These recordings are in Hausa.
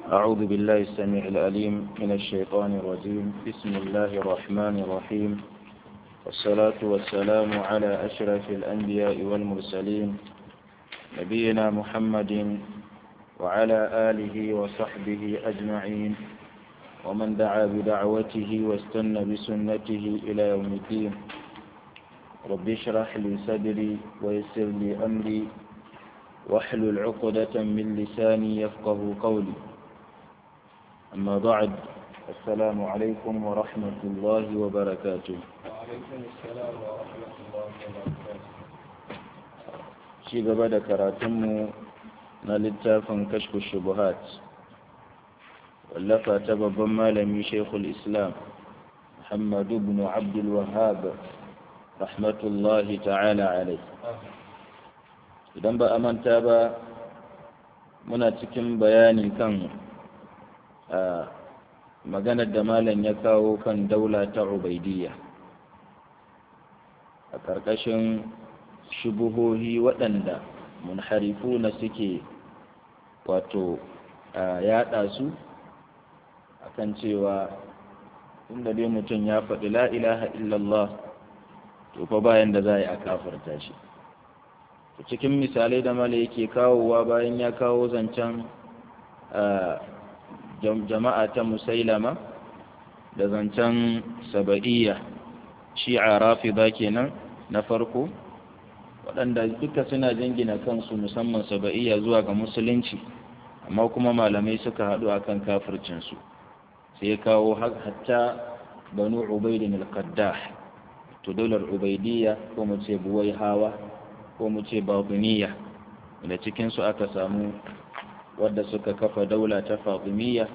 أعوذ بالله السميع العليم من الشيطان الرجيم بسم الله الرحمن الرحيم والصلاة والسلام على أشرف الأنبياء والمرسلين نبينا محمد وعلى آله وصحبه أجمعين ومن دعا بدعوته واستنى بسنته إلى يوم الدين رب اشرح لي صدري ويسر لي أمري واحلل عقدة من لساني يفقه قولي أما بعد السلام عليكم ورحمة الله وبركاته وعليكم السلام ورحمة الله وبركاته شي gaba da karatunmu na littafin kashfu shubuhat wallafa ta babban malami shekul islam muhammadu ibn abdul wahhab rahmatullahi ta'ala alai idan ba a manta ba muna cikin bayani kan a maganar da malam ya kawo kan daula ta ubaidiyya a ƙarƙashin shubuhohi waɗanda munharifu na suke wato yaɗa su akan cewa inda dai mutum ya faɗi la ilaha illallah to fa bayan da za a yi a kafarta shi cikin misalai da mala yake kawowa bayan ya kawo zancen jama'a ta musailama da zancen saba'iyya shi'a rafida kenan na farko waɗanda duka suna jingina kansu musamman saba'iyya zuwa ga musulunci amma kuma malamai suka haɗu akan kafircinsu sai ya kawo hatta banu ubaidin al-qaddah to daular ubaidiyya ko mu ce buwai hawa ko mu ce babuniya da cikinsu aka samu wadda suka kafa daula ta fatimiyya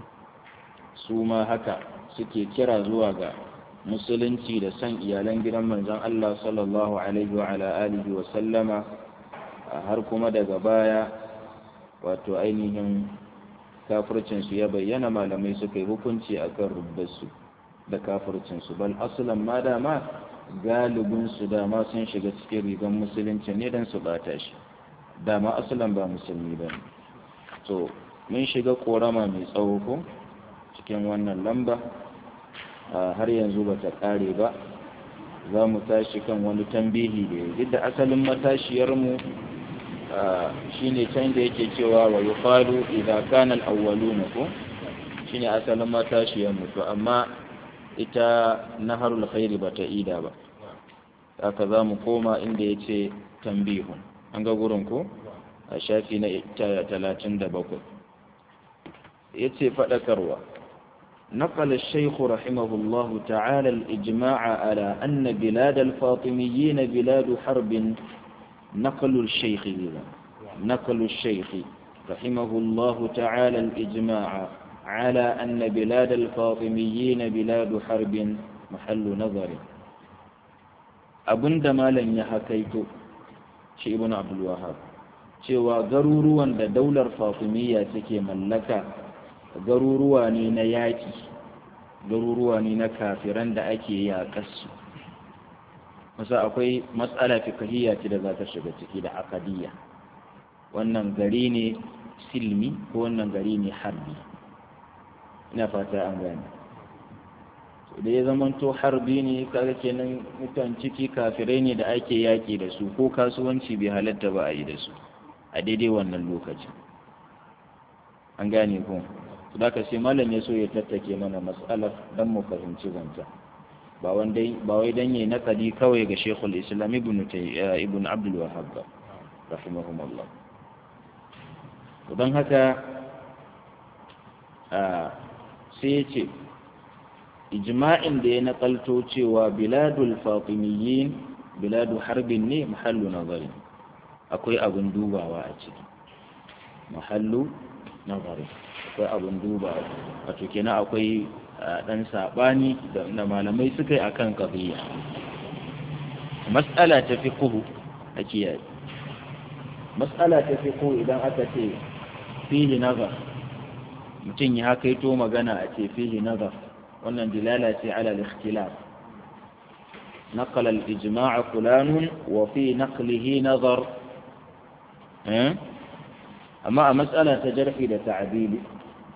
su ma haka suke kira zuwa ga musulunci da san iyalan gidan manzon Allah sallallahu alaihi wa ala alihi wa sallama har kuma daga baya wato ainihin kafircinsu ya bayyana malamai suka yi hukunci akan rubbarsu da kafircinsu bal aslan ma dama galibinsu dama sun shiga cikin rigar musulunci ne don su bata shi dama asalan ba musulmi ba ne to mun shiga korama mai tsawo ko cikin wannan lamba har yanzu ba ta kare ba za mu tashi kan wani tambihi da ya duk da asalin matashiyarmu shine can da yake cewa wa yuqalu idza kana al-awwaluna ko shine asalin matashiyarmu to amma ita naharul khairi bata ida ba haka za mu koma inda ya ce tambihun an ga gurin ko a shafi na talatin da bakwai ya ce faɗakarwa نقل الشيخ رحمه الله تعالى الإجماع على أن بلاد الفاطميين بلاد حرب نقل الشيخ نقل الشيخ رحمه الله تعالى الإجماع على أن بلاد الفاطميين بلاد حرب محل نظر abin da malam ya hakaito shi ibn abdul wahab cewa garuruwan da daular fatimiyya take mallaka garuruwa ne na yaƙi garuruwa ne na kafiran da ake yaƙarsu masa akwai matsala fikahiyya ce da za ta shiga ciki da akadiyya wannan gari ne silmi ko wannan gari ne harbi ina fata an gane da ya zamanto harbi ne kaga kenan mutan ciki kafirai ne da ake yaƙi da su ko kasuwanci bai halatta ba a yi da su a daidai wannan lokacin an gane ko su da sai malam ya so ya tattake mana matsalar don mu fahimci zanta ba wai dan yayi nakadi kawai ga shekul islam ibn ibn abdul wahhab rahimahumullah don haka sai ya ce ijma'in da ya nakalto cewa biladul fatimiyyin biladu harbin ne mahallu nazari akwai abin dubawa a ciki mahallu nazari akwai abin dubawa wato kenan akwai dan sabani da malamai suka yi akan qadiyya mas'ala ta fiqhu a kiyaye mas'ala ta fiqhu idan aka ce fihi nazar mutum ya kaito magana a ce fihi nazar wannan dilala ce ala al-ikhtilaf نقل الإجماع فلان وفي نقله نظر أما مسألة جرح تعديل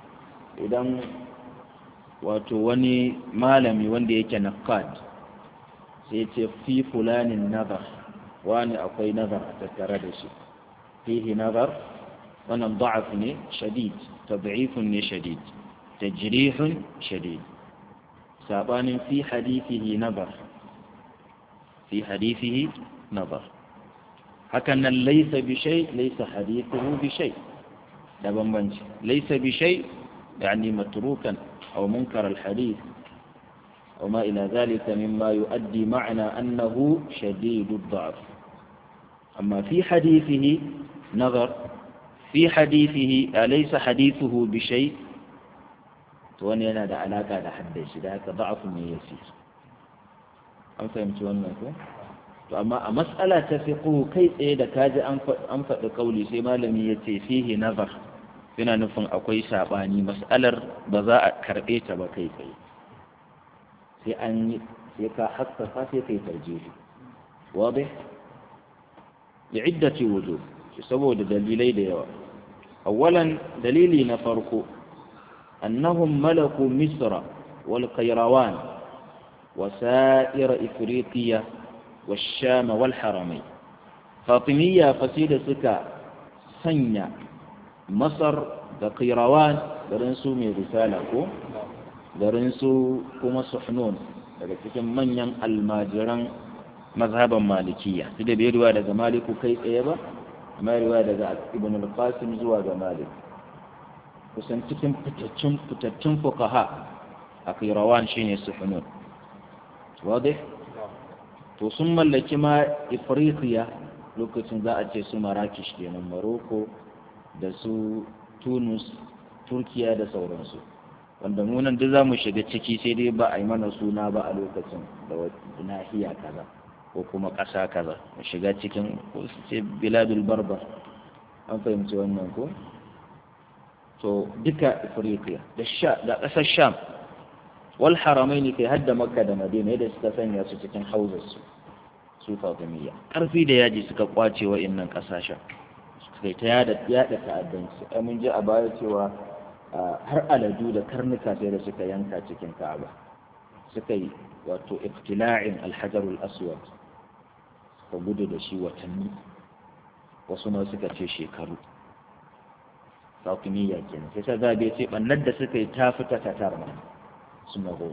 idan wato wani malami wanda yake naqad sai ce fi fulanin nazar wani akwai nazar a tattare da shi fihi nazar wannan da'af ne shadid tad'ifun ne shadid tajrihun shadid sabanin fi hadithihi nazar fi hadithihi nazar hakan nan laysa bi shay laysa hadithuhu bi shay da bambanci laysa bi shay yani matrukan aw munkar al hadith أو ما إلى ذلك مما يؤدي معنى أنه شديد الضعف أما في حديثه نظر في حديثه أليس حديثه بشيء تواني أنا دا علاقة دا حدث ذاك ضعف من يسير أم فهمت وأنك أما مسألة تفقه كيف إذا كاد أنفق قولي سيما لم يتي فيه نظر فينا نفن أقوي ساباني مسألة بذاء كرئيت بكيف sai an yi sai ka haskaka sai kai tarjihi wadih li iddati wujuh saboda dalilai da yawa awwalan dalili na farko annahum malaku misra wal qayrawan wa sa'ir ifriqiya والشام والحرمين فاطمية فسيدة سكا سنة مصر da قيروان garin su mai risala ko garin su kuma suhnun daga cikin manyan almajiran mazhaban malikiya su da bai ruwa daga maliku kai tsaye ba amma ruwa daga ibn al-qasim zuwa ga malik kusan cikin fitaccen fitaccen fuqaha a kairawan shine suhnun wadih to sun mallaki ma ifriqiya lokacin za a ce su marakish kenan maroko da su tunus turkiya da sauransu wanda munan duk za mu shiga ciki sai dai ba a yi mana suna ba a lokacin da nahiya kaza ko kuma ƙasa kaza mu shiga cikin ko su ce biladul barbar an fahimci wannan ko to duka ifriqiya da sha da ƙasar sham wal haramain kai hadda makka da madina yadda suka sanya su cikin hauzar su su fatimiyya karfi da yaji suka kwace wa'annan ƙasashen suka ta yada yada ta'addanci ai mun ji a baya cewa har aladu da karnuka sai da suka yanka cikin ka'aba suka yi wato ibtila'in alhajarul aswad suka gudu da shi watanni wasu ma suka ce shekaru fatimiyya kenan sai ta zabe ce bannar da suka yi ta fita tatar ma su mago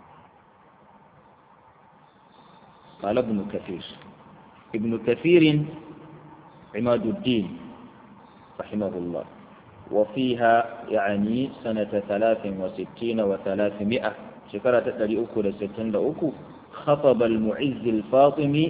قال ابن كثير ابن كثير عماد الدين رحمه الله وفيها يعني سنة ثلاث وستين وثلاثمائة شكرة تتلي أكو لستين أكو خطب المعز الفاطمي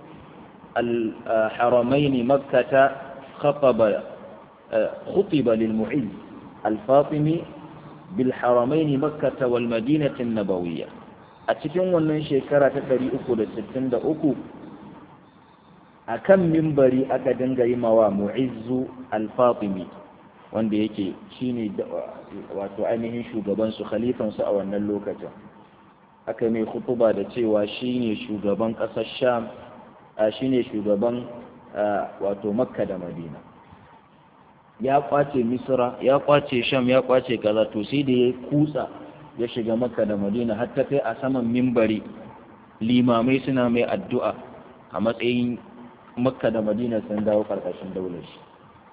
الحرمين مكة خطب خطب للمعز الفاطمي بالحرمين مكة والمدينة النبوية أتكلم من شكرة تتلي أكو لستين أكو a kan mimbari aka dinga yi mawa mu'izzu al-fatimi wanda yake shine wato ainihin shugabansu khalifansu a wannan lokacin aka mai khutuba da cewa shine shugaban ƙasar sham a shine shugaban wato makka da madina ya kwace misra ya kwace sham ya kwace kaza to sai da ya kutsa ya shiga makka da madina har ta kai a saman mimbari limamai suna mai addu'a a matsayin makka da madina sun dawo karkashin daular shi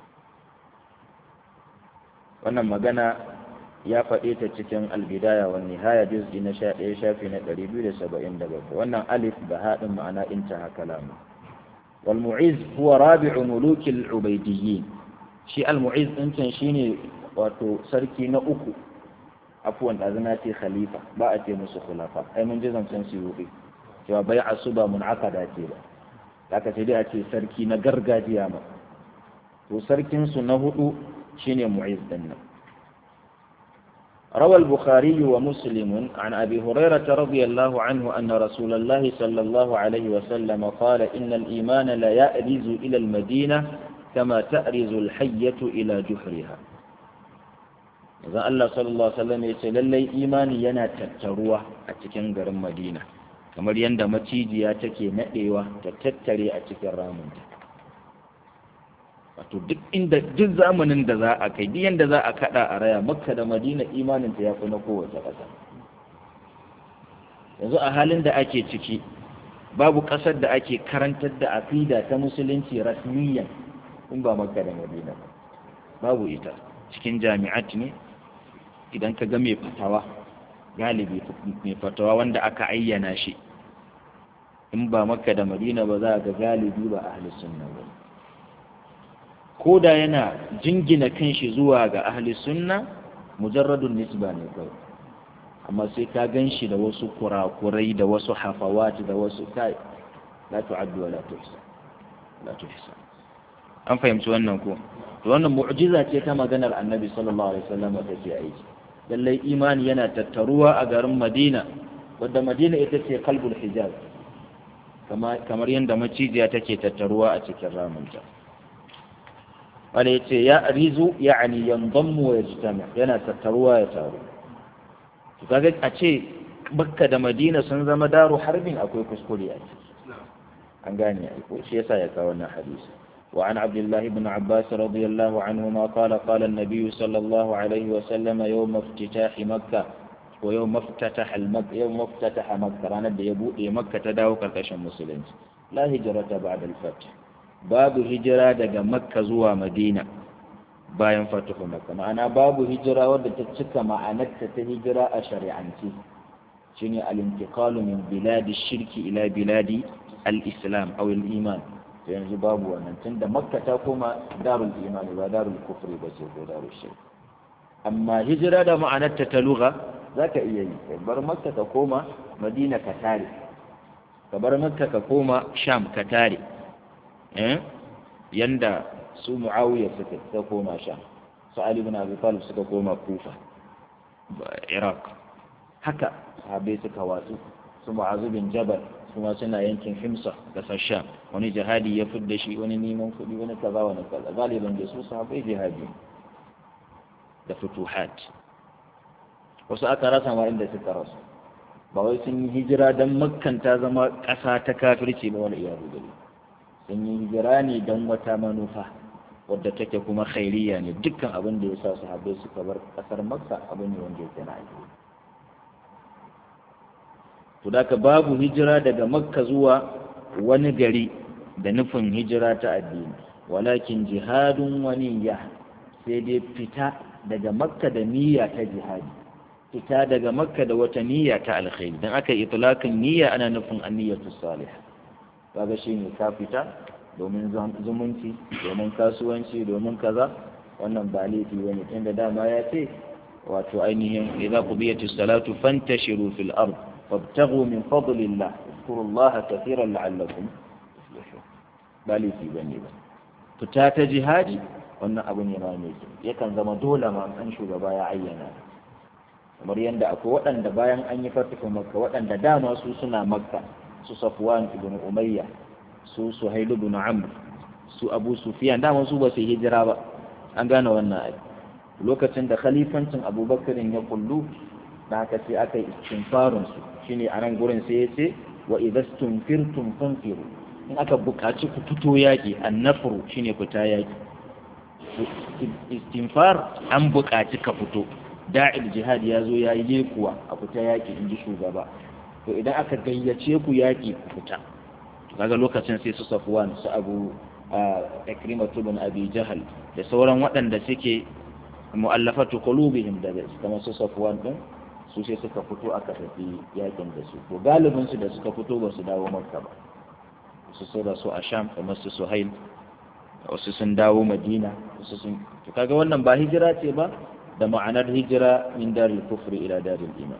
wannan magana ya faɗe ta cikin albidaya wa nihaya juz'i na sha ɗaya shafi na ɗari biyu da saba'in da bakwai wannan alif da haɗin ma'ana intaha kalamu wal mu'iz huwa rabi'u mulukil ubaidiyyin shi al mu'iz ɗin can shine wato sarki na uku afuwan da zana ce khalifa ba a ce musu khulafa ai mun ji zancen su yi cewa bai'a su ba mun'aqada ce ba aka sai dai a ce sarki na gargajiya ma to sarkinsu na hudu shine mu'iz din nan روى البخاري ومسلم عن أبي هريرة رضي الله عنه أن رسول الله صلى الله عليه وسلم قال إن الإيمان لا يأرز إلى المدينة كما تأرز الحية إلى جحرها إذا الله صلى الله عليه وسلم يقول لي إيماني ينا تتروى أتكن المدينة kamar yadda macijiya take naɗewa ta tattare a cikin ramunta wato duk inda duk zamanin da za a kai duk yanda za a kada a raya makka da madina imanin ta yafi na kowace ƙasa yanzu a halin da ake ciki babu ƙasar da ake karantar da aqida ta musulunci rasmiyan in ba makka da madina babu ita cikin jami'at ne idan ka ga mai fatawa galibi mai fatawa wanda aka ayyana shi in ba makka da madina ba za ga galibi ba ahli sunna ba ko da yana jingina kanshi zuwa ga ahli sunna mujarradun nisba ne kawai amma sai ka gan shi da wasu kurakurai da wasu hafawati da wasu kai la tu'addu wa la tuhsa la tuhsa an fahimci wannan ko to wannan mu'jiza ce ta maganar annabi sallallahu alaihi wasallam ta ce aiki lallai imani yana tattaruwa a garin madina wadda madina ita ce kalbul hijaz kamar yadda macijiya take tattaruwa a cikin ramunta wanda ya ce ya rizu ya ani yanzammu wa yajtami yana tattaruwa ya taru to kaga a ce bakka da madina sun zama daru harbin akwai kuskure a ciki an gane ai ko shi yasa ya kawo wannan hadisi وعن عبد الله بن عباس رضي الله عنهما قال قال النبي صلى الله عليه وسلم يوم افتتاح مكة ويوم افتتح المك يوم افتتح مكة رانا يبو مكة تداو كركشن مسلمين لا هجرة بعد الفتح باب هجرة دقا مكة زوا مدينة bayan fatuhu makka ma'ana babu hijira wadda ta cika ma'anarta ta hijira a shari'anci shine al-intiqalu min biladi shirki ila biladi al-islam aw al-iman yanzu babu wannan tunda makka ta koma darul imani ba darul kufri ba ce ko darul shirk amma hijira da ma'anarta ta lugha zaka iya yi ka bar makka ka koma madina ka tare ka bar makka ka koma sham ka tare eh yanda su muawiya suka ta koma sham su ali ibn abi talib suka koma kufa iraq haka sahabbai suka watsu su mu'azu bin jabal kuma suna yankin himsa kasar sham wani jihadi ya fidda shi wani neman kuɗi wani kaza wani kaza galiban da su sahabbai jihadi da futuhat wasu aka rasa ma inda suka rasu ba wai sun yi hijira don makkan ta zama ƙasa ta kafirci ba wani iyadu gari sun yi hijira ne don wata manufa wadda take kuma khairiyya ne dukkan abin da ya sa sahabbai suka bar ƙasar makka abin ne wanda yake na aiki to da babu hijira daga makka zuwa wani gari da nufin hijira ta addini walakin jihadun waniya sai dai fita daga makka da niyya ta jihadi fita daga makka da wata niyya ta alkhairi dan aka itlaqin niyya ana nufin anniyatu salih kaga shine ka fita domin zumunci domin kasuwanci domin kaza wannan ba laifi bane tunda dama ya ce wato ainihin idza qudiyatis salatu fantashiru fil ard وابتغوا من فضل الله اذكروا الله كثيرا لعلكم تفلحون بالي في بني ba fita ta jihadi wannan abu ne ma mai yakan zama dole ma an shugaba ya ayyana kamar yadda akwai waɗanda bayan an yi fatihu makka waɗanda dama su suna makka su safwan ibn umayya su suhail ibn amr su abu sufyan dama su ba su hijira ba an gane wannan ai lokacin da khalifancin abubakarin ya kullu da haka sai aka yi istinfarun su shine a nan gurin sai ya ce wa idastum firtum fanfiru in aka buƙaci ku fito yaƙi annafru shine fita yaƙi istinfar an buƙaci ka fito da'il jihad ya zo ya yi kuwa a fita yaƙi in ji shugaba to idan aka gayyace ku yaƙi ku fita kaga lokacin sai su safwan su abu ikrimatu bin abi jahal da sauran waɗanda suke mu'allafatu qulubihim daga kamar su safwan din su sai suka fito aka tafi yakin da su to galibin su da suka fito ba su dawo makka ba su sai da su a sham kamar su suhail wasu sun dawo madina wasu sun to kaga wannan ba hijira ce ba da ma'anar hijira min daril kufri ila daril iman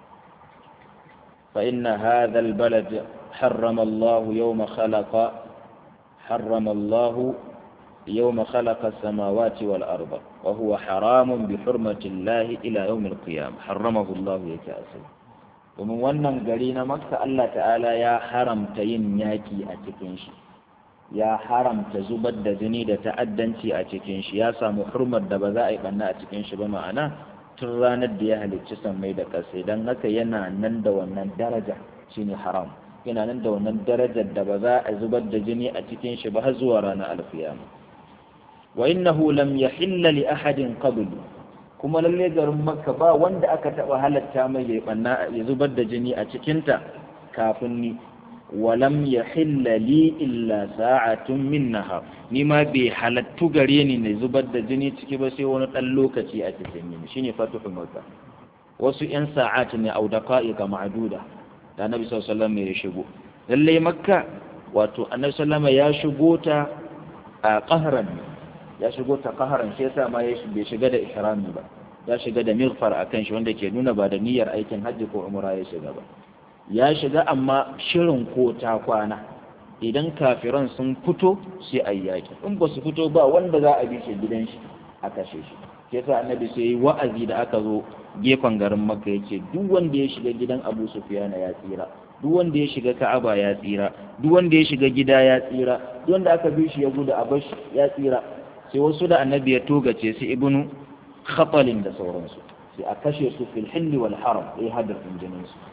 fa inna hadha al balad harrama Allah yawma khalaqa harrama Allah يوم خلق السماوات والأرض وهو حرام بحرمة الله إلى يوم القيامة حرمه الله يكاسل ومن wannan gari na Makka Allah ta'ala ya haramta yin yaki a cikin shi ya haramta zubar da jini da ta'addanci a cikin shi ya samu hurmar da ba za a yi banna a cikin shi ba ma'ana tun ranar da ya halicci sammai da ƙasa don haka yana nan da wannan daraja shine haram yana nan da wannan darajar da ba za a zubar da jini a cikin shi ba har zuwa ranar alfiyama wa innahu lam yahilla li ahadin qabl kuma lalle garin makka ba wanda aka taba halatta mai ya banna ya zubar da jini a cikin ta kafin ni wa lam yahilla li illa sa'atun min nahar ni ma bai halattu gare ni ne zubar da jini ciki ba sai wani dan lokaci a cikin ni shine fatuhu makka wasu yan sa'at ne au daqa'iqa ma'duda da annabi sallallahu alaihi wasallam ya shigo lalle makka wato annabi sallallahu alaihi wasallam ya shigo ta a qahran ya shigo ta qaharan shi yasa ma ya bai shiga da ihrami ba ya shiga da mighfar akan shi wanda ke nuna ba da niyyar aikin hajji ko umra ya shiga ba ya shiga amma shirin ko ta kwana idan kafiran sun fito sai a yaki in ba su fito ba wanda za a bi shi gidan shi a kashe shi shi yasa annabi sai yi wa'azi da aka zo gefen garin makka yace duk wanda ya shiga gidan abu sufyana ya tsira duk wanda ya shiga ka'aba ya tsira duk wanda ya shiga gida ya tsira duk wanda aka bi shi ya gudu a bashi ya tsira sai wasu da annabi ya togace su ibnu khatalin da sauransu sai a kashe su fil hilli wal haram sai hadafin jinin su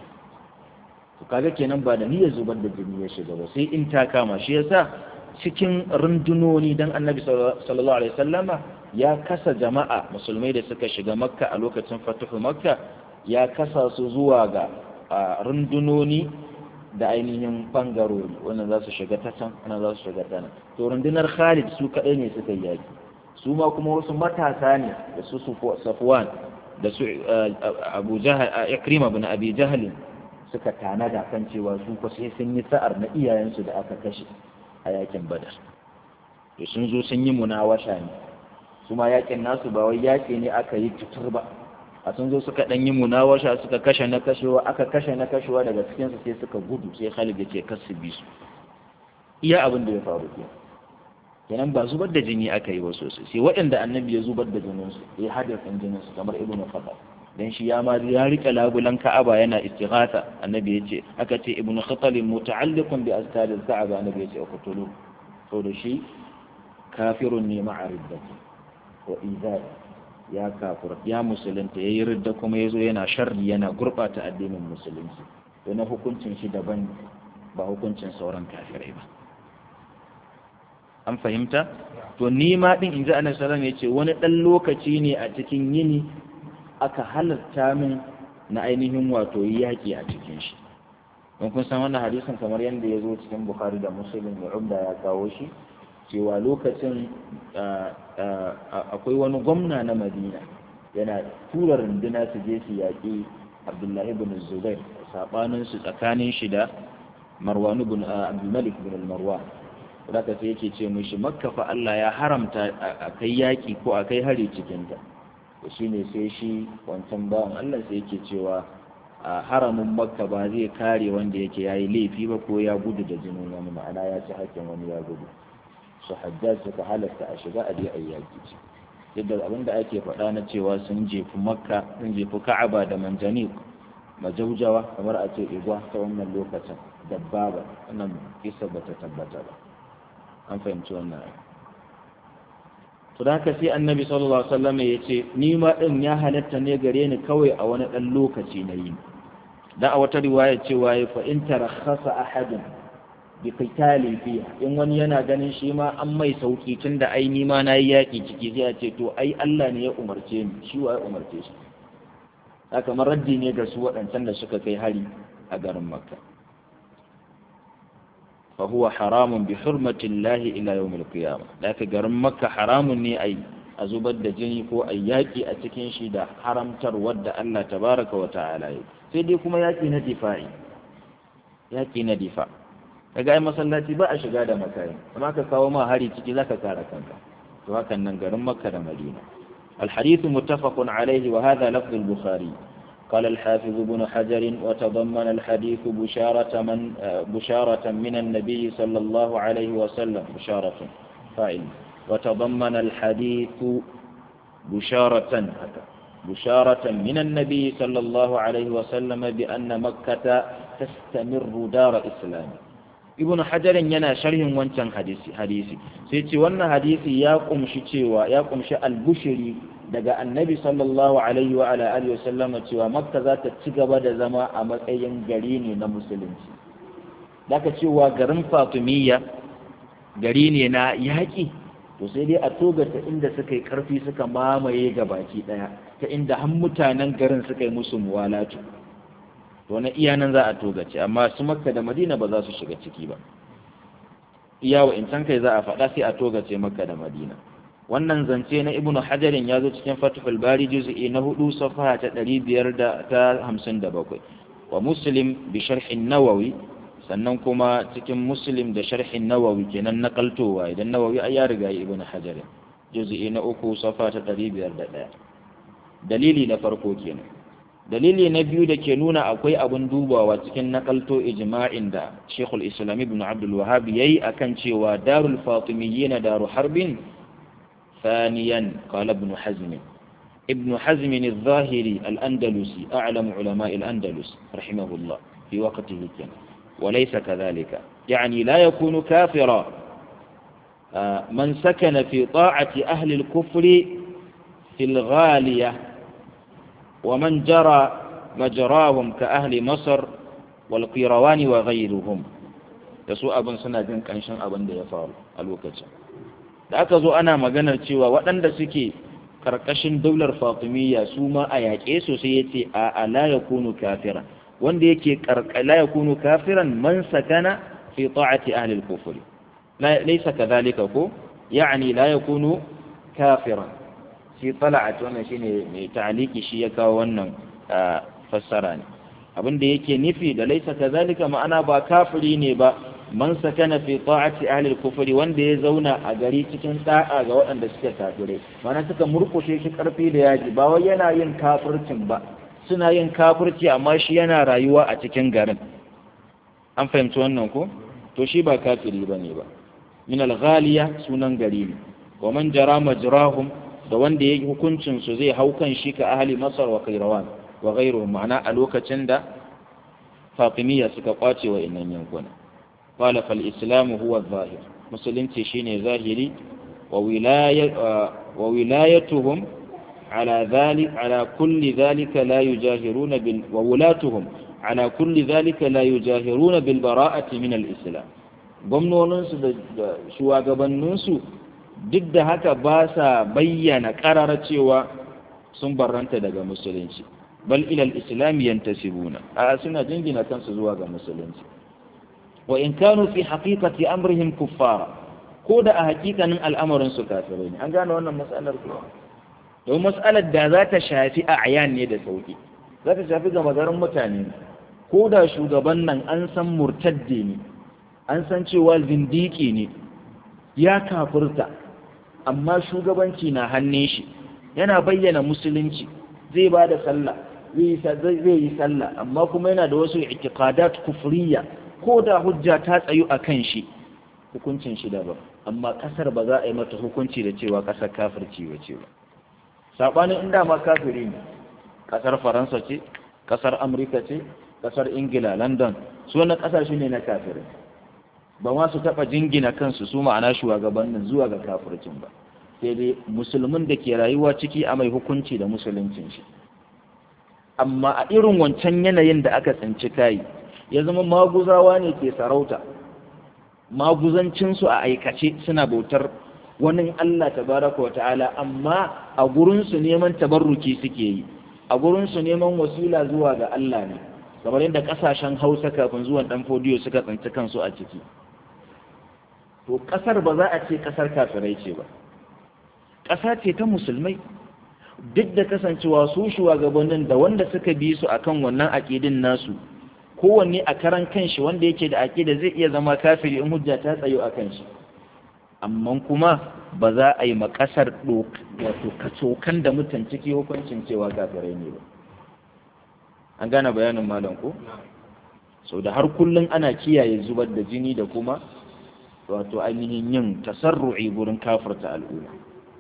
to kaga kenan ba da niyyar zubar da jini ya shiga ba sai in ta kama shi yasa cikin rundunoni dan annabi sallallahu alaihi wasallama ya kasa jama'a musulmai da suka shiga makka a lokacin fatuhu makka ya kasa su zuwa ga rundunoni da ainihin bangarori wannan za su shiga ta can wannan za su shiga ta nan to rundunar khalid su kaɗai ne suka yi yaki su ma kuma wasu matasa ne da su safwan da su abu jahal ikrima bin abi jahalin suka tanada kan cewa su ko sai sun yi sa'ar na iyayensu da aka kashe a yakin badar to sun zo sun yi munawasha ne su ma yakin nasu ba wai yaki ne aka yi tutur ba a sun zo suka dan yi munawasha suka kashe na kashewa aka kashe na kashewa daga cikin su sai suka gudu sai Khalid ya ce kasu bi su iya abin da ya faru ke kenan ba zubar da jini aka yi ba sosai sai waɗanda annabi ya zubar da jinin su ya hadarin jinin su kamar ibnu Khattab dan shi ya ma ya rike labulan Ka'aba yana istighatha annabi yace aka ce ibnu Khattab muta'alliqun bi astad al-Ka'aba annabi yace uqtulu to da shi kafirun ne ma'a riddati wa izai ya kafir ya musulunta yayi ridda kuma yazo yana sharri yana gurbata addinin musulunci to na hukuncin shi daban ba hukuncin sauran kafirai ba an fahimta to ni ma din inji annabi sallallahu alaihi wasallam yace wani dan lokaci ne a cikin yini aka halarta min na ainihin wato yaki a cikin shi don kun san wannan hadisin kamar yadda ya zo cikin bukhari da muslim da umda ya kawo shi cewa lokacin akwai wani gwamna na madina yana tura runduna su je su yaƙi abdullahi bin zubair saɓanin su tsakanin shi da marwanu bin abdulmalik bin marwan da sai yake ce mishi makka fa Allah ya haramta a kai yaƙi ko a kai hari cikinta to shine sai shi wancan bawan Allah sai yake cewa a haramin makka ba zai kare wanda yake yayi laifi ba ko ya gudu da jinin wani ma'ana ya ci hakkin wani ya gudu su hajjaj suka halatta a shiga a je a yaki ce yadda abin da ake faɗa na cewa sun jefi makka sun jefi ka'aba da manjani majaujawa kamar a ce igwa ta wannan lokacin dabbaba wannan kisa ba ta tabbata ba an fahimci wannan to da haka sai annabi sallallahu alaihi wasallam ya ce ni ma din ya halatta ne gare ni kawai a wani dan lokaci na yi da a wata riwaya cewa ya fa in tarakhasa ahadun bi qitali fiha in wani yana ganin shi ma an mai sauki tunda ai ni ma nayi yaki ciki sai ya ce to ai Allah ne ya umarce ni shi wa ya umarce shi haka maraddi ne ga su waɗancan da suka kai hari a garin makka fa huwa haramun bi hurmati Allah ila yawm al-qiyamah laka garin makka haramun ne ai a zubar da jini ko ai yaki a cikin shi da haramtar wadda Allah tabaraka wa ta'ala yi sai dai kuma yaki na difa'i yaki na difa kaga ai masallaci ba a shiga da makari amma ka kawo ma hari ciki zaka kare kanka to hakan nan garin makka da madina الحديث متفق عليه وهذا لفظ البخاري قال الحافظ بن حجر وتضمن الحديث بشارة من بشارة من النبي صلى الله عليه وسلم بشارة فاعل وتضمن الحديث بشارة بشارة من النبي صلى الله عليه وسلم بأن مكة تستمر دار إسلام ibnu hajarin yana sharhin wancan hadisi hadisi sai ce wannan hadisi ya kumshi cewa ya kumshi albushiri daga annabi sallallahu alaihi wa ala alihi wasallama cewa makka za ta ci gaba da zama a matsayin gari ne na musulunci daga cewa garin fatimiyya gari ne na yaƙi to sai dai a togata inda suka yi karfi suka mamaye ga baki daya ta inda har mutanen garin suka yi musu muwalatu to na iya nan za a togace amma su makka da madina ba za su shiga ciki ba iya wa incan kai za a faɗa sai a togace makka da madina wannan zance na ibnu hajarin ya zo cikin fatihul bari juz'i na hudu safaha ta ɗari biyar da ta hamsin da bakwai wa muslim bi sharhin nawawi sannan kuma cikin muslim da sharhin nawawi kenan nakaltowa idan nawawi ai ya riga ibnu hajarin juz'i na uku safa ta ɗari biyar da ɗaya dalili na farko kenan dalili na biyu da ke nuna akwai abin dubawa cikin nakalto ijma'in da Sheikhul Islam Ibn Abdul Wahhab yayi akan cewa Darul Fatimiyyin daru harbin ثانيا قال ابن حزم ابن حزم الظاهري الأندلسي أعلم علماء الأندلس رحمه الله في وقته كان وليس كذلك يعني لا يكون كافرا من سكن في طاعة أهل الكفر في الغالية ومن جرى مجراهم كأهل مصر والقيروان وغيرهم يسوء أبن سنة جن كانشان أبن دي يفعل الوقت da aka zo ana maganar cewa waɗanda suke karkashin daular fatimiyya su ma a yaƙe su sai ya ce a ala ya kunu kafiran wanda yake la ya kunu kafiran man sakana fi ta'ati ahli al-kufr laysa kadhalika ko yani la yakunu kafiran shi tala'at wannan shine mai ta'aliki shi ya kawo wannan fassara ne abin da yake nufi da laysa kadhalika ma'ana ba kafiri ne ba man sakana fi ta'ati ahli al-kufr wanda ya zauna a gari cikin da'a ga waɗanda suke kafirai mana suka murkushe shi karfi da yaji ba wai yana yin kafircin ba suna yin kafirci amma shi yana rayuwa a cikin garin an fahimci wannan ko to shi ba kafiri bane ba min al-ghaliya sunan gari ne wa man jara majrahum da wanda ya hukuncin su zai hau kan shi ka ahli masar wa kairawan wa ghairuhum ma'ana a lokacin da fatimiyya suka kwace wa innan yankuna قال فالإسلام هو الظاهر مسلم تشيني ظاهري وولاية وولايتهم على ذلك على كل ذلك لا يجاهرون بال وولاتهم على كل ذلك لا يجاهرون بالبراءة من الإسلام gwamnoninsu da shugabanninsu duk da haka ba sa bayyana ƙarara cewa sun barranta daga musulunci bal ilal islam yantasibuna a suna jingina kansu zuwa ga musulunci wa in kanu fi haqiqati amrihim kuffara ko da a hakikanin al'amarin su kafirai ne an gane wannan mas'alar ko don mas'alar da za ta shafi a ayan ne da sauki za ta shafi ga magarin mutane ko da shugaban nan an san murtadde ne an san cewa zindiki ne ya kafirta amma shugabanci na hannun shi yana bayyana musulunci zai ba da sallah zai yi sallah amma kuma yana da wasu i'tiqadat kufriya ko da hujja ta tsayu a kan shi hukuncin shi daban amma kasar ba za a yi mata hukunci da cewa kasar kafirci ba ce ba saɓanin inda ma kafiri ne kasar faransa ce kasar amurka ce kasar ingila london su wani kasashe ne na kafirai ba ma su taɓa jingina kansu su ma'ana shugabannin zuwa ga kafircin ba sai dai musulmin da ke rayuwa ciki a mai hukunci da musuluncin shi amma a irin wancan yanayin da aka tsinci kayi ya zama maguzawa ne ke sarauta maguzancinsu a aikace suna bautar wani Allah tabaraka wa ta'ala amma a gurinsu neman tabarruki suke yi a gurinsu neman wasila zuwa ga Allah ne kamar yadda kasashen hausa kafin zuwan dan fodiyo suka tsinci kansu a ciki to kasar ba za a ce kasar kafirai ce ba ƙasa ce ta musulmai duk da kasancewa su shugabannin da wanda suka bi su akan wannan aƙidin nasu kowanne a karan kanshi wanda yake da aƙida zai iya zama kafiri in hujja ta tsayo a kanshi amma kuma ba za a yi makasar wato kacokan da mutan ciki hukuncin cewa kafirai ne ba an gane bayanin malam ko sau da har kullum ana kiyaye zubar da jini da kuma wato ainihin yin tasarru'i gurin kafirta al'umma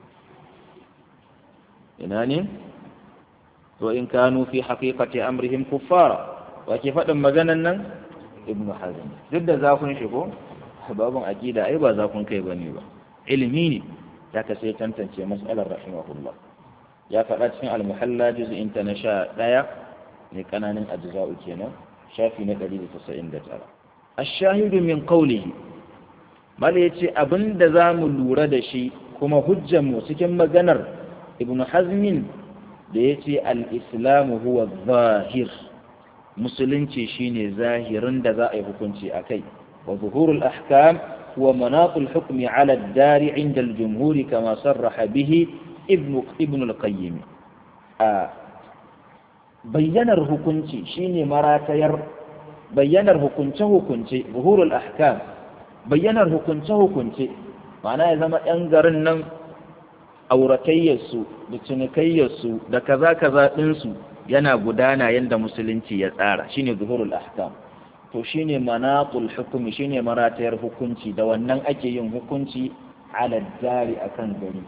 ina ne to in kanu fi haqiqati amrihim kuffara wa ke faɗin maganan nan ibn hazm duk da zafin shi ko babun aqida ai ba zafin kai bane ba ilimi ne ya ka sai tantance mas'alar rahimahullah ya faɗa cikin al-muhalla juz'in ta na sha ɗaya ne kananan ajza'u kenan shafi na 199 ash-shahidu min qawlihi mala yace abinda zamu lura da shi kuma hujjanmu cikin maganar ibn hazmin da ya ce al'islamu huwa zahir musulunci shine zahirin da za a yi hukunci a kai wa zuhurul ahkam huwa manaqul hukmi ala dari inda al-jumhuri kama sarraha bihi ibn ibn al-qayyim a bayyanar hukunci shine maratayar bayyanar hukunce hukunce zuhurul ahkam bayyanar hukunce hukunce ma'ana ya zama yan garin nan auratayyarsu da cinikayyarsu da kaza kaza ɗinsu yana gudana yadda musulunci ya tsara shine zuhurul ahkam to shine manaqul hukumi shine maratayar hukunci da wannan ake yin hukunci ala dari akan gari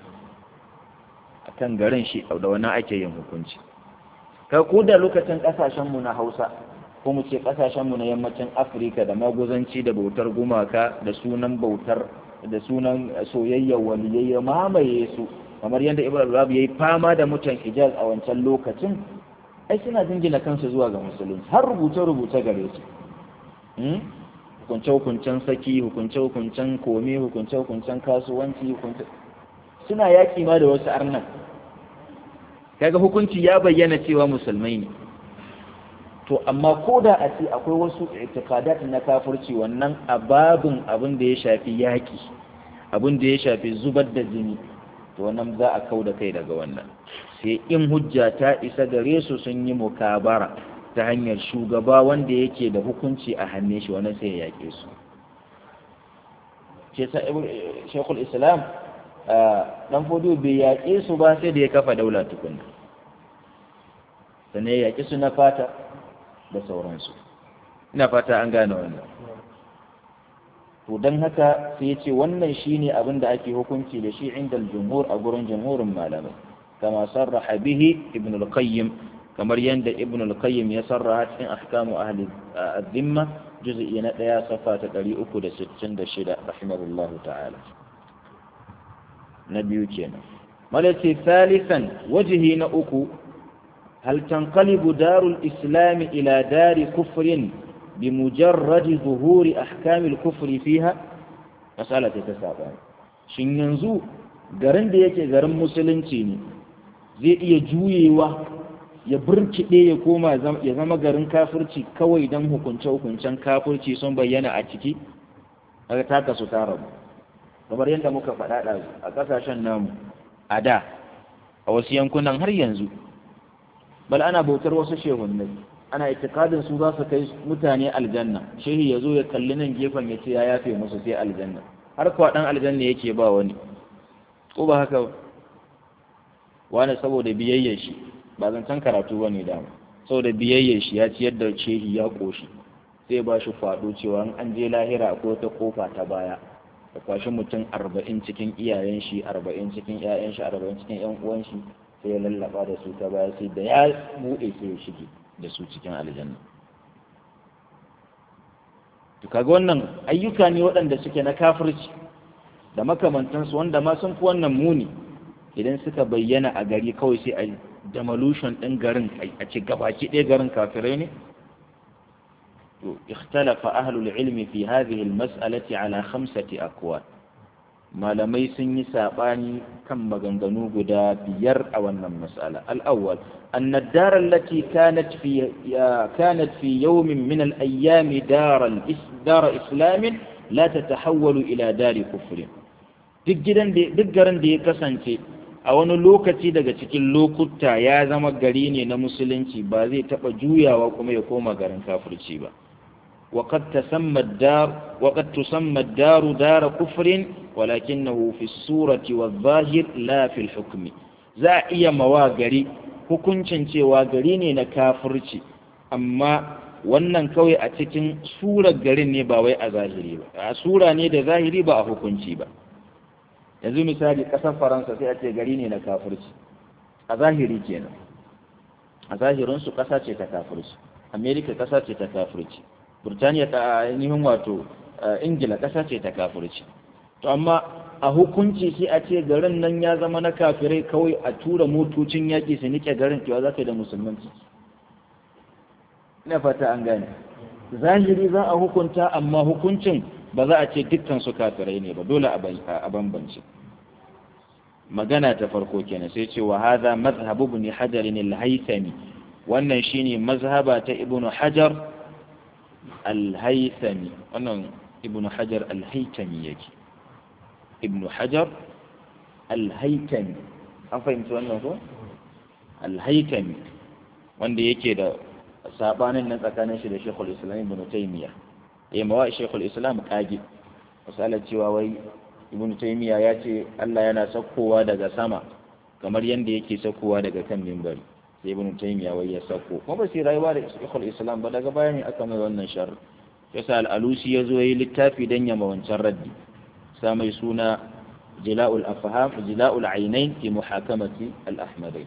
akan garin shi da wannan ake yin hukunci ka ku da lokacin kasashen mu na Hausa ko mu ce kasashen mu na yammacin Afirka da maguzanci da bautar gumaka da sunan bautar da sunan soyayya waliyayya mamaye su kamar yadda Ibrahim Rabi yayi fama da mutan Hijaz a wancan lokacin ai suna jingina kansu zuwa ga musulunci har rubuce-rubuce gare su hukunce-hukuncen saki hukunce-hukuncen komi hukunce-hukuncen kasuwanci hukunce suna yaƙi ma da wasu arnan kaga hukunci ya bayyana cewa musulmai ne to amma ko da a ce akwai wasu itikadat na kafirci wannan ababin abin da ya shafi yaƙi abin da ya shafi zubar da jini to wannan za a kau da kai daga wannan sai in hujja ta isa gare su sun yi mukabara ta hanyar shugaba wanda yake da hukunci a hannun shi wani sai ya yaƙe su ce sa shekul islam dan fodiyo bai yaƙe su ba sai da ya kafa daula tukunna sannan ya yaƙi su na fata da sauransu ina fata an gane wannan to don haka sai ya ce wannan shine abin da ake hukunci da shi inda jumhur a gurin jumhurin malamai kama sarraha bihi ibn al-qayyim kamar yadda ibn al-qayyim ya sarraha cikin ahkamu ahli az-zimma juz'i na daya safa ta 366 rahimahullahu ta'ala na biyu kenan malati thalithan wajhi na uku hal tanqalibu darul islam ila dari kufrin بمجرد ظهور أحكام الكفر فيها مسألة تسابع shin yanzu garin da yake garin musulunci ne zai iya juyewa ya burkiɗe ya koma ya zama garin kafirci kawai don hukunce-hukuncen kafirci sun bayyana a ciki daga taka su tara mu kamar yadda muka faɗa a ƙasashen namu a da a wasu yankunan har yanzu bal ana bautar wasu shehunnai ana itikadin su za su kai mutane aljanna shehi ya zo ya kalli nan gefen ya ce ya yafe musu sai aljanna har kuwa ɗan aljanna yake ba wani ko ba haka wani saboda biyayyar shi ba zancen karatu ba ne dama saboda biyayyar shi ya ciyar da shehi ya ƙoshi sai ba shi faɗo cewa an je lahira ko ta kofa ta baya da kwashi mutum arba'in cikin iyayen shi arba'in cikin 'ya'yan shi arba'in cikin 'yan uwan shi sai ya lallaba da su ta baya sai da ya buɗe sai ya shige da su cikin aljanna to kaga wannan ayyuka ne waɗanda suke na kafirci da makamantansu wanda ma sun fi wannan muni idan suka bayyana a gari kawai sai a demolition ɗin garin a ce gabaki ɗaya garin kafirai ne to ikhtalafa ahlul ilmi fi hadhihi almas'alati ala khamsati aqwal malamai sun yi saɓani kan maganganu guda biyar a wannan mas'ala al-awwal أن الدار التي كانت في كانت في يوم من الأيام دار دار إسلام لا تتحول إلى دار كفر duk garin da ya kasance a wani lokaci daga cikin lokuta ya zama gari ne na musulunci ba zai taɓa juyawa kuma ya koma garin kafirci ba وقد تسمى الدار وقد تسمى الدار دار كفر ولكنه في الصورة والظاهر لا في الحكم za iya mawa gari hukuncin cewa gari ne na kafirci amma wannan kawai a cikin surar garin ne ba wai a zahiri ba a sura ne da zahiri ba a hukunci ba yanzu misali ƙasar faransa sai a ce gari ne na kafirci a zahiri kenan a zahirinsu ƙasa ce ta kafirci amerika ƙasa ce ta kafirci burtaniya ta ainihin wato ingila ƙasa ce ta kafirci to amma a hukunci sai a ce garin nan ya zama na kafirai kawai a tura motocin yaƙi su nike garin cewa za ka yi da musulmanci ina fata an gane zahiri za a hukunta amma hukuncin ba za a ce dukkan su kafirai ne ba dole a bambance magana ta farko kenan sai ce wa hadha madhhab ibn hajar al-haythami wannan shine mazhaba ta ibn hajar al-haythami wannan ibn hajar al-haythami yake ibn hajar al-haythami an fahimci wannan ko al-haythami wanda yake da sabanin nan tsakanin shi da Sheikhul Islam Ibn Taymiyyah eh mawa Sheikhul Islam kage misalan cewa wai Ibn Taymiyyah ya ce Allah yana sakkowa daga sama kamar yanda yake sakkowa daga kan mimbari sai Ibn Taymiyyah wai ya sakko kuma ba sai rayuwa da Sheikhul Islam ba daga baya ne aka mai wannan shar yasa al-Alusi ya zo yayi littafi dan yama wancan raddi sa mai suna Jila'ul Afham Jila'ul Ainain fi muhakamati al-Ahmadain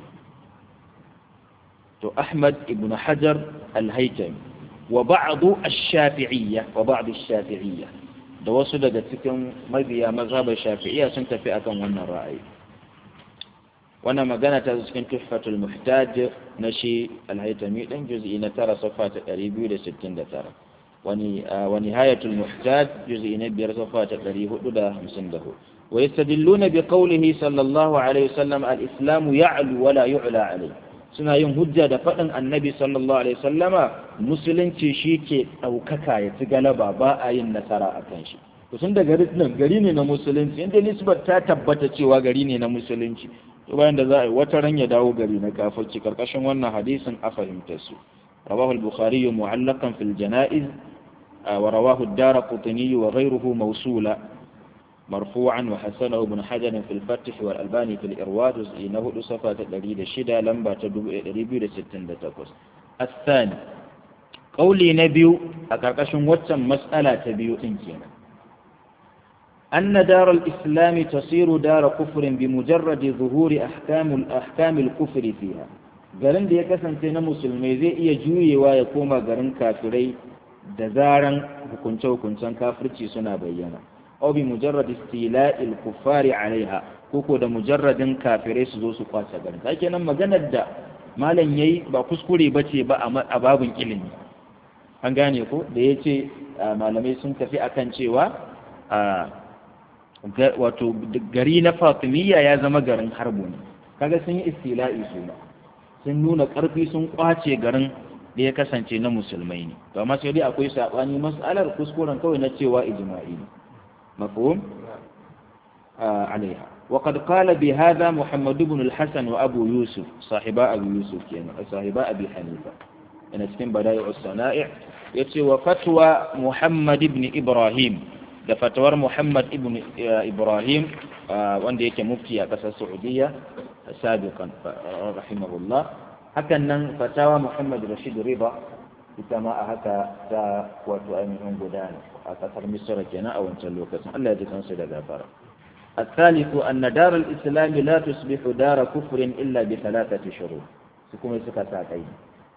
to Ahmad ibn Hajar al-Haytami wa ba'du ash-Shafi'iyya wa ba'du ash-Shafi'iyya da wasu daga cikin mabiya mazhabar Shafi'iyya sun tafi akan wannan ra'ayi wannan magana ta cikin Tuhfatul Muhtaj na shi al-Haytami dan juz'i na 9 safa ta 269 wani wa Nihayatul Muhtaj juz'i na 5 safa ta 454 ويستدلون بقوله صلى الله عليه وسلم الإسلام يعلو ولا يعلى عليه suna yin hujja da faɗin annabi sallallahu alaihi sallama musulunci shi ke ɗaukaka ya ci galaba ba a yin nasara a kan shi to sun da gari nan gari ne na musulunci inda nisbar ta tabbata cewa gari ne na musulunci to bayan da za a yi wata ran ya dawo gari na kafirci karkashin wannan hadisin a fahimtar su rawahu al-bukhari mu'allaqan fil janaiz wa rawahu ad-darqutni wa ghayruhu mawsula مرفوعا وحسنه ابن حجر في الفتح والألباني في الإرواء جزء نهد صفة تدريد الشدة لمبا تدريد ستين تقص الثاني قولي نبي أكاكش واتم مسألة تبيو إنكينا أن دار الإسلام تصير دار كفر بمجرد ظهور أحكام الأحكام الكفر فيها garin da ya kasance na musulmai zai iya juyewa ya koma garin kafirai da zaran hukunce-hukuncen kafirci suna bayyana aw bi mujarrad istila'il kuffari alaiha koko da mujarradin kafirai su zo su kwace garin kake nan maganar da malam yayi ba kuskure bace ba a babun ilimi an gane ko da yace malamai sun tafi akan cewa wato gari na Fatimiyya ya zama garin harbu ne kaga sun yi istila'i su sun nuna karfi sun kwace garin da ya kasance na musulmai ne to amma sai dai akwai sabani mas'alar kuskuren kawai na cewa ijma'i ne مفهوم آه عليها وقد قال بهذا محمد بن الحسن وأبو يوسف صاحباء أبو يوسف يعني صاحباء أبي حنيفة أنا تكن بدائع الصنائع يتي وفتوى محمد بن إبراهيم ده فتوى محمد بن إبراهيم آه وان ديك مفتي أقصى السعودية سابقا رحمه الله هكذا فتاوى محمد رشيد رضا ita ma a haka ta wato ainihin gudana a kasar misira kenan a wancan lokacin Allah ya ji kansu da gafara الثالث أن دار الإسلام لا تصبح دار كفر إلا بثلاثة شروط سكوم سكتاتين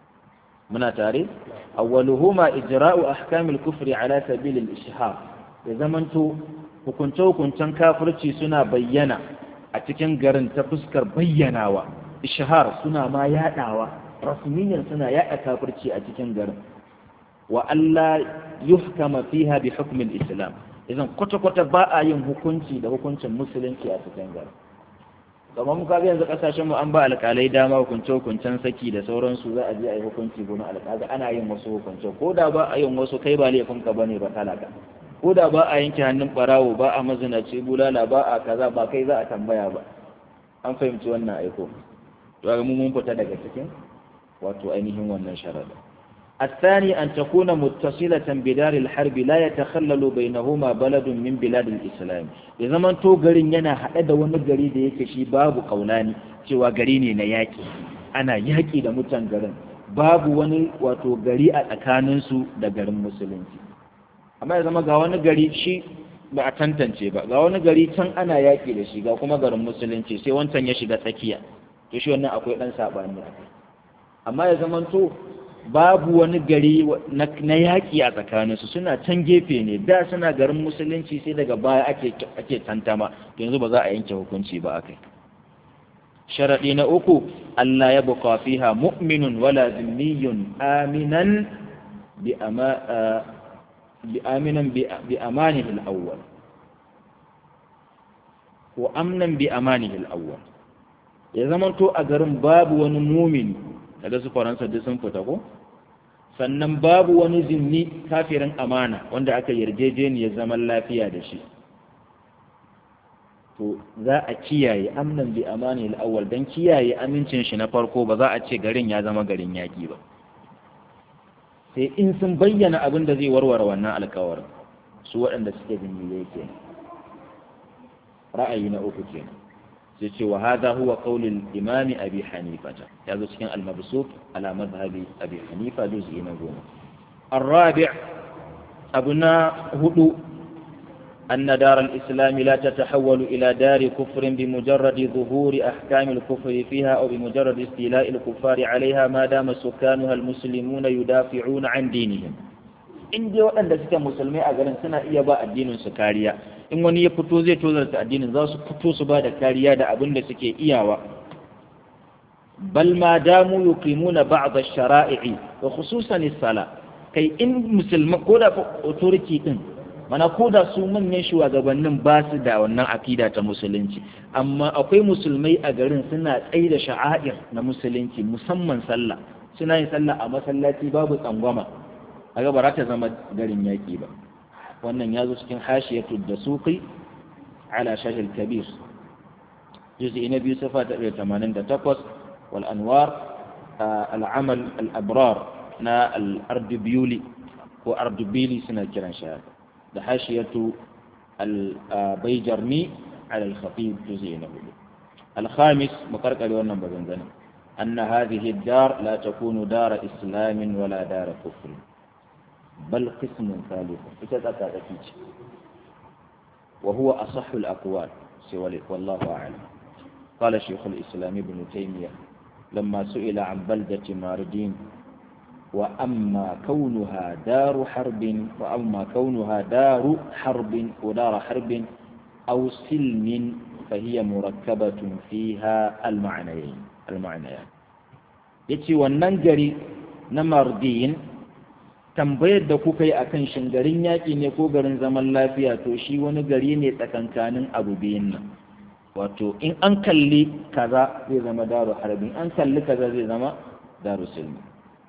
من تاريخ أولهما إجراء أحكام الكفر على سبيل الإشهار إذا من تو hukunce hukuncen kafirci suna bayyana a cikin garin ta fuskar bayyanawa ishahar suna ma yadawa rasmiyan suna yaɗa kafirci a cikin garin wa Allah yuhkama fiha bi hukmin islam idan kwata-kwata ba a yin hukunci da hukuncin musulunci a cikin garin kamar muka ga yanzu kasashen mu an ba alƙalai dama hukunce hukuncen saki da sauransu za a je a yi hukunci gurin alƙali ana yin wasu hukunce ko da ba a yin wasu kai ba laifin ka bane ba talaka ko da ba a yanke hannun barawo ba a mazinaci bulala ba a kaza ba kai za a tambaya ba an fahimci wannan aiko to ga mu mun fita daga cikin wato ainihin wannan sharada الثاني أن تكون متصلة بدار الحرب لا يتخلل بينهما بلد من بلاد الإسلام إذا من تو غرين yana haɗe da wani gari da yake shi babu kaulani cewa gari ne na yaƙi ana yaƙi da mutan garin babu wani wato gari a tsakaninsu da garin musulunci amma ya zama ga wani gari shi ba a tantance ba ga wani gari can ana yaƙi da shi ga kuma garin musulunci sai wancan ya shiga tsakiya to shi wannan akwai ɗan saɓani a kai amma ya zama to babu wani gari na yaƙi a tsakaninsu suna can gefe ne da suna garin musulunci sai daga baya ake tantama yanzu ba za a yanke hukunci ba a kai sharaɗi na uku Allah ya buƙa fiha mu'minun wala zimmiyun aminan bi aminan bi amanihi al-awwal ko amnan bi amanihi al-awwal ya zamanto a garin babu wani mumini daga su faransa duk sun fita ko sannan babu wani zimni kafirin amana wanda aka yarjejeniyar zaman lafiya da shi to za a kiyaye amnan bi amani al-awwal dan kiyaye amincin shi na farko ba za a ce garin ya zama garin yaki ba sai in sun bayyana abin da zai warware wannan alkawarin su waɗanda suke zimmiyai kenan ra'ayi na uku kenan sai ce wa hadha huwa qaulul imami abi hanifata ya zo cikin al-mabsut ala madhhabi abi hanifa juz'i na goma الرابع أبناء هدو أن دار الإسلام لا تتحول إلى دار كفر بمجرد ظهور أحكام الكفر فيها أو بمجرد استيلاء الكفار عليها ما دام سكانها المسلمون يدافعون عن دينهم in dai waɗanda suke musulmai a garin suna iya ba addinin su kariya in wani ya fito zai tozarta addinin za su fito su ba da kariya da abin da suke iyawa bal ma damu yuqimuna ba'd ash-shara'i wa khususan as-sala kai in musulma ko da authority din mana ko da su manyan shugabannin ba su da wannan akida ta musulunci amma akwai musulmai a garin suna tsaye da sha'air na musulunci musamman sallah suna yin sallah a masallaci babu tsangwama a ba za ta zama garin yaƙi ba wannan ya zo cikin hashiyatu da suqi ala shahil kabir juz'i na biyu safa ta 88 wal anwar al-amal al-abrar na al-ardubiyuli ko ardubili suna kiran shi da hashiyatu al-bayjarmi ala al-khatib juz'i na biyu al-khamis mukarkare wannan bazan أن هذه الدار لا تكون دار إسلام ولا دار كفر بل قسم ثالث فتتكاتكيج وهو أصح الأقوال سوالك والله أعلم قال شيخ الإسلام ابن تيمية لما سئل عن بلدة ماردين وأما كونها دار حرب وأما كونها دار حرب ودار حرب أو سلم فهي مركبة فيها المعنيين المعنيان يتي وننجري نمردين tambayar da kuka yi akan shin garin yaƙi ne ko garin zaman lafiya to shi wani gari ne tsakankanin abu biyun nan wato in an kalli kaza zai zama daru harbin an kalli kaza zai zama daru silmi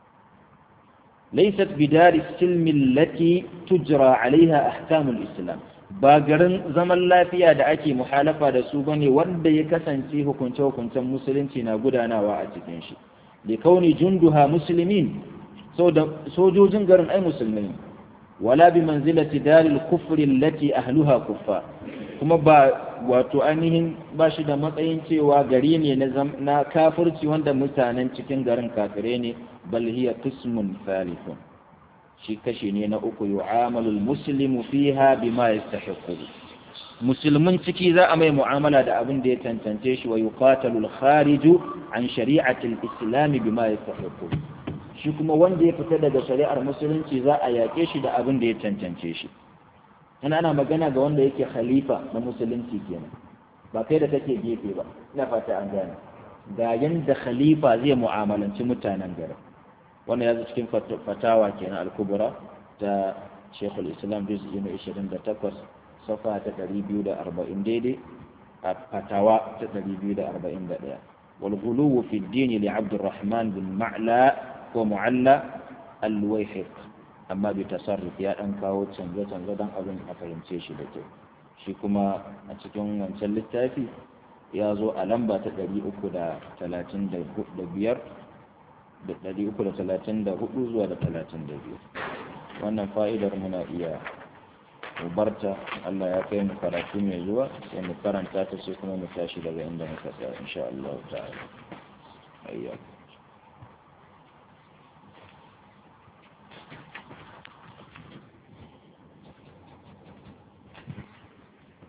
laysat bidari silmi allati tujra alaiha ahkamul islam ba garin zaman lafiya da ake muhalafa da su bane wanda ya kasance hukunce hukuncen musulunci na gudanawa a cikin shi li kauni junduha muslimin sojojin garin ai musulmai wala bi manzilati dalil kufri allati ahluha kuffar kuma ba wato ainihin ba shi da matsayin cewa gari ne na kafirci wanda mutanen cikin garin kafire ne bal hiya qismun thalithun shi kashi ne na uku yu'amalu muslimu fiha bima yastahiqu musulmin ciki za a mai mu'amala da abin da ya tantance shi wa yuqatalu al-khariju an shari'ati al-islam bima yastahiqu shi kuma wanda ya fita daga shari'ar musulunci za a yaƙe shi da abin da ya cancance shi ana ana magana ga wanda yake khalifa na musulunci kenan ba kai da kake gefe ba ina fata an gane ga yanda khalifa zai mu'amalanci mutanen garin wannan ya zo cikin fatawa kenan al-kubra ta Sheikhul Islam juz'i na 28 safa ta 240 daidai a fatawa ta 241 wal ghuluw fi ad-din li Abdurrahman bin Ma'la ko mu'alla al-wayhiq amma bi tasarruf ya dan kawo canje-canje dan abin a fahimce shi da kyau shi kuma a cikin wancan littafi ya zo a lamba ta 335 da 334 zuwa da 32 wannan fa'idar muna iya ubarta Allah ya kai mu karatu mai zuwa sai mu karanta ta sai kuma mu tashi daga inda muka tsaya insha Allah ta'ala ayyakum